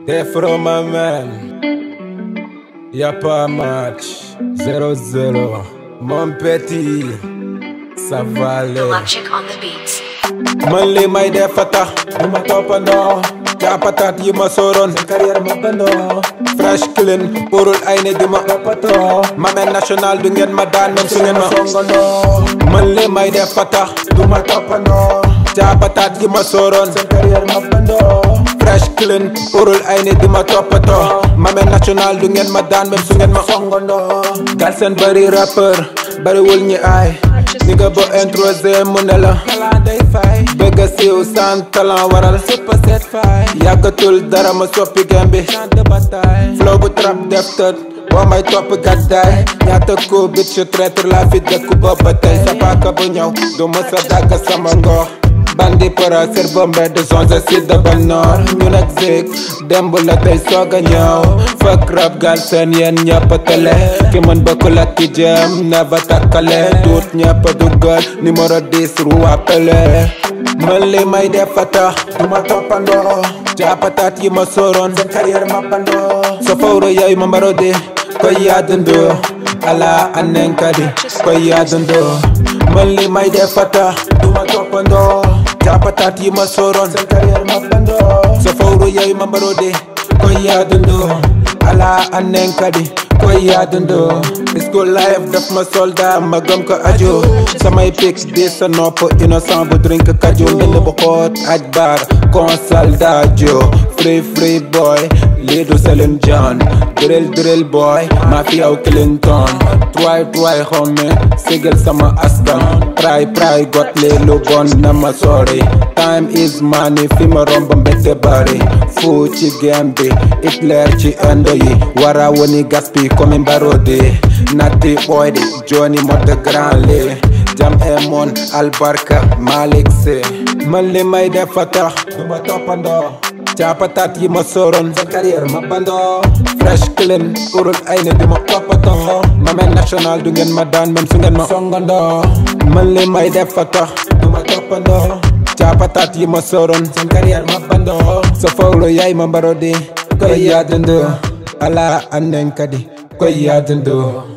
They're from my man. Y'a pas match. 0-0. Mon petit. Ça va aller. Electric on the beats. man li may def fa tax du ma toppandoo jàppataat yi ma sóoroon sa carrière ma bandoo fresh clean pourul ay ne di ma toppatoo ma mel national du ngeen ma daan même su ngeen ma songandoo man li may def fa tax du ma toppandoo jàppataat yi ma sóoroon sa carrière ma bandoo fresh clean pourul ay ne di ma toppatoo ma mel national du ngeen ma daan même su ngeen ma songandoo gal seen bari rappeur bariwul ñi ay ni nga bo introsé mu ne la bëgg a siiw sans talent waral super set fay yàggatul dara ma soppi game bi flow bu trap def tët boo may topp gàddaay ñaata ko bit je traître la fi dëkku booba tey sa paaka bu ñëw du mësa dagg sama ngoox bandi para cerveau mbedd zonze si dabal noor ñu nag zik demb la tey soog a ñëw fëkk rap gal seen yéen ñëpp tele ki mën bokkul ak ki jëm never takkale tuut ñëpp duggal numéro 10 ru appelé man li may def fa tax du ma toppandoo jàppataat yi ma sóoroon seen carrière ma bandoo sa fawro yooyu ma mbaro di koy yaadandoo ala anenkadi koy yaadandoo man li may def fa tax du ma toppandoo jàppataat yi ma sóoroon seen carrière ma bandoo sa fawro yooyu ma mbaro di koy yaadandoo ala anenkadi koy yaadandoo school life daf ma soldat ma gëm ko ajo samay pics di sa nopp innocent bu drink kajo ndënd bu xoot aj bar consal dajo free free boy lii du Celine John drill drill boy maa fi yow Clinton try try xome sigil sama askan pray pray got li lu bon na ma sori time is money fi ma romb mbette bari fu ci game bi Hitler ci indo yi wara woni gaspi comme mbarodi natti ɓoyde joni modde grand li jam e mon albarka malik se man li may def fa tax duma toppandoo capatat yi ma sóoroon sa carrière ma bandoo fresh clean urul ay ne di ma toppatoo ma mel national du ngeen ma daan même su ngeen ma songandoo man li may def fa tax duma toppandoo capatat yi ma sóoroon seen carrière ma bandoo sa fawlo yaay ma mbaro di koy yaadandoo ala anden kadi koy yaadandoo